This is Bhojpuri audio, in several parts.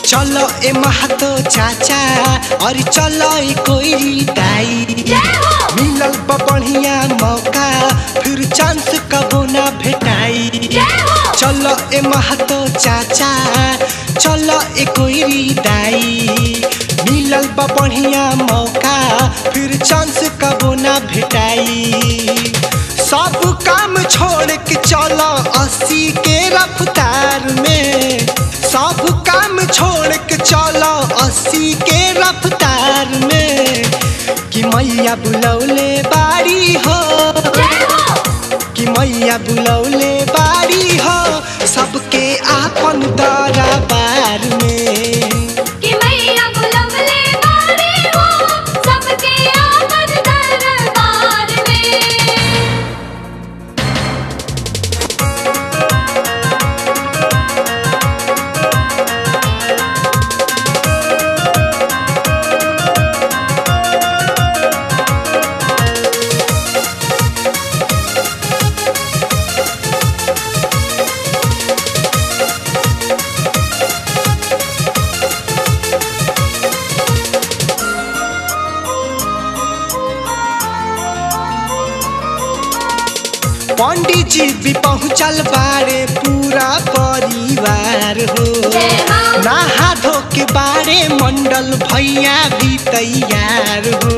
चलो ए महतो चाचा और चलो ए कोई दाई मिलल बा बढ़िया मौका फिर चांस कबो ना भेटाई चलो ए महतो चाचा चलो ए कोई दाई मिलल बा बढ़िया मौका फिर चांस कबो ना भेटाई सब काम छोड़ के चलो अस्सी के रफ्तार में सब काम छोड़ के चलो अस्सी के रफ्तार में कि मैया बुलौले बारी हो कि मैया बुलौले बारी हो सबके आपन दरबार में कि मैया बुलबुले बारी हो सबके आमद दरबार में पंडित जी भी पहुँचल बारे पूरा परिवार हो जय माँ नहा धो के बारे मंडल भैया भी तैयार हो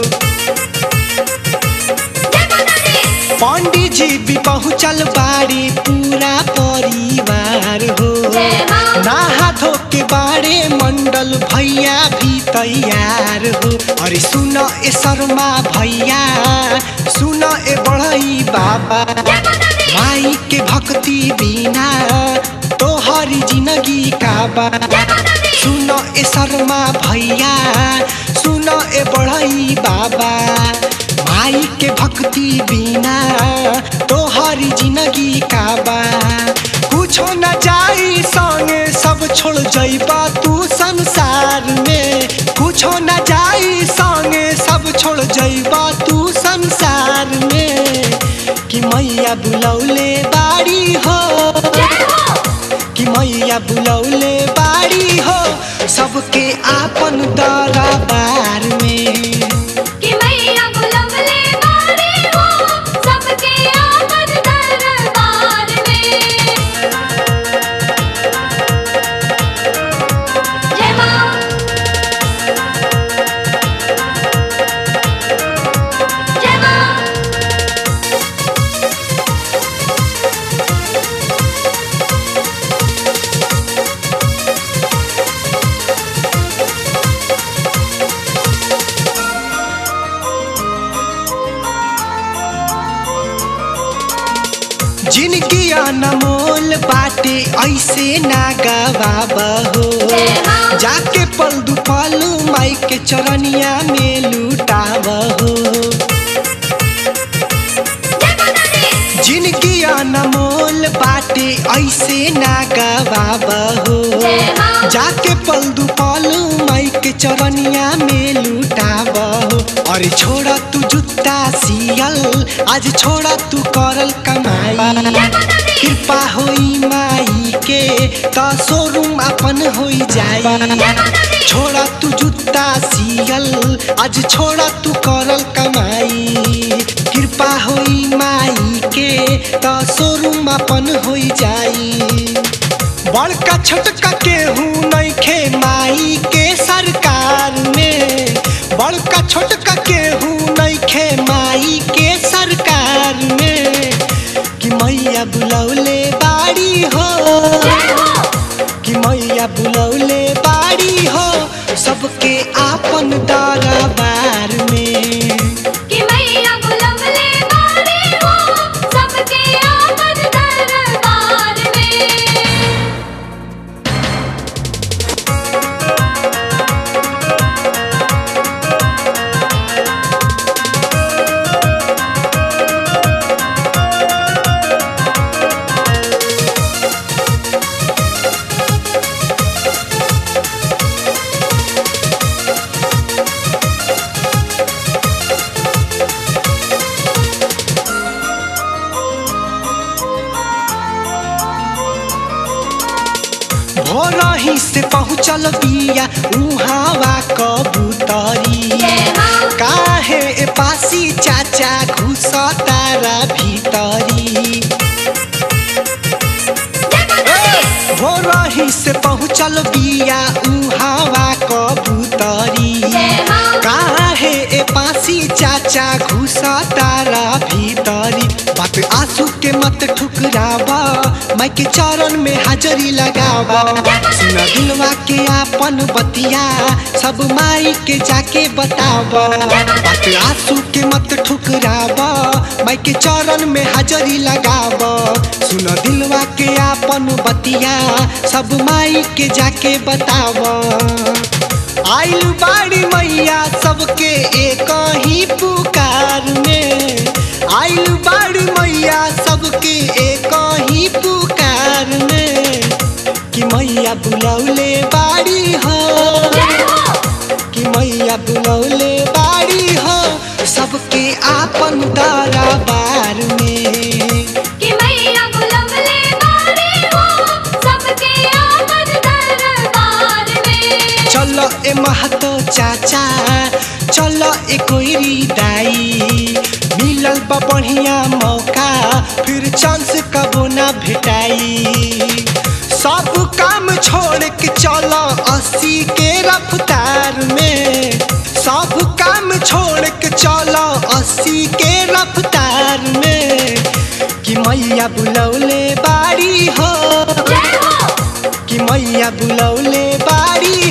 जय माता दी पंडित जी भी पहुँचल बारे पूरा परिवार हो जय माँ नहा धो के बारे मंडल भैया भी तैयार हो अरे सुन ए शर्मा भैया सुन ए बड़ई बाबा जय माता दी माई के भक्ति बिना तोहरी जिंदगी का बा जय माता दी सुन ए शर्मा भैया सुन ए बड़ई बाबा माई के भक्ति बिना तोहरी जिंदगी का बा कुछो न जाई संगे सब छोड़ जइबा तू संसार में कुछो न जाई संगे सब छोड़ जइबा तू संसार में कि मैया बुलौले बाड़ी हो जय हो कि मैया बुलौले बाड़ी हो सबके आपन दरबार में कि मैया बुलबुले बारी हो सबके आमद दरबार में जय माँ जय माँ जिनकी अनमोल बाटे ऐसे ना गवाबहो जय माँ जाके पल दुपलू माई के चरनिया में लुटाबहो जय माता दी जिनकी अनमोल बाटे ऐसे ना गवाबहो जय माँ जाके पल दुपलू माई के चरनिया में लुटाबहो अरे छोड़ा तू जूता सियल आज छोड़ा तू करल कमाई जय माता दी कृपा होई माई के त शोरूम अपन होई जाई जय माता दी छोड़ा तू जूता सियल आज छोड़ा तू करल कमाई कृपा होई माई के त शोरूम अपन होई जाई बड़का छोटका केहू नइखे माई के सरकार में बड़का छोटका केहू नइखे माई के सरकार में कि मैया बुलौले बाड़ी हो जय हो कि मैया बुलौले बाड़ी हो सबके आपन दरबार में कि मैया बुलबुले बारी हो सबके आमद दरबार में हो रही से पहुँचल बिया उहावा कबूतरी जय माँ काहे ए पासी चाचा घुस तारा भीतरी जय माता दी हो रही से पहुँचल बिया उहावा कबूतरी जय माँ काहे ए पासी चाचा घुस तारा भीतरी बात आंसू के मत ठुकरावा माई के चरण में हाजरी लगावा सुना दिलवा के आपन बतिया सब माई के जाके बतावा बात आंसू के मत ठुकरावा माई के चरण में हाजरी लगावा सुना दिलवा के आपन बतिया सब माई के जाके बतावा आइल बाड़ी मैया सबके एक ही पुकार में आइल बाड़ी मैया सबके एक ही पुकार में कि मैया बुलौले बाड़ी हो जय हो कि मैया बुलौले बाड़ी हो सबके आपन दरबार में कि मैया बुलबुले बारी हो सबके आमद दरबार में चलो ए महतो चाचा चलो ए कोइरी दाई मिलल बा बढ़िया मौका फिर चांस कबो ना भेटाई सब काम छोड़ के चलो अस्सी के रफ्तार में सब काम छोड़ के चलो अस्सी के रफ्तार में कि मैया बुलौले बाड़ी हो जय हो कि मैया बुलौले बाड़ी